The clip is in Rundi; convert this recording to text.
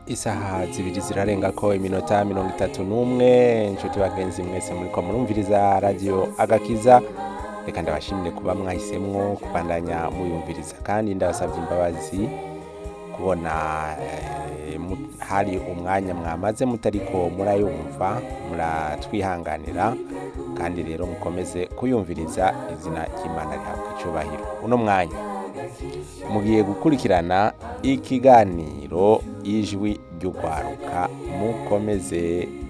isaha zibiri zirarenga ko iminota mirongo itatu n'umwe inshuti bagenzi mwese muriko murumviriza radiyo agakiza reka ndabashimire kuba mwahisemwo kubandanya muyumviriza kandi ndabasabye imbabazi kubona eh, mu- hari umwanya mwamaze mutariko murayumva muratwihanganira kandi rero mukomeze kuyumviriza izina ry'imana rihabwa icubahiro uno mwanya mugiye gukurikirana ikiganiro ijwi ry'urwaruka mukomeze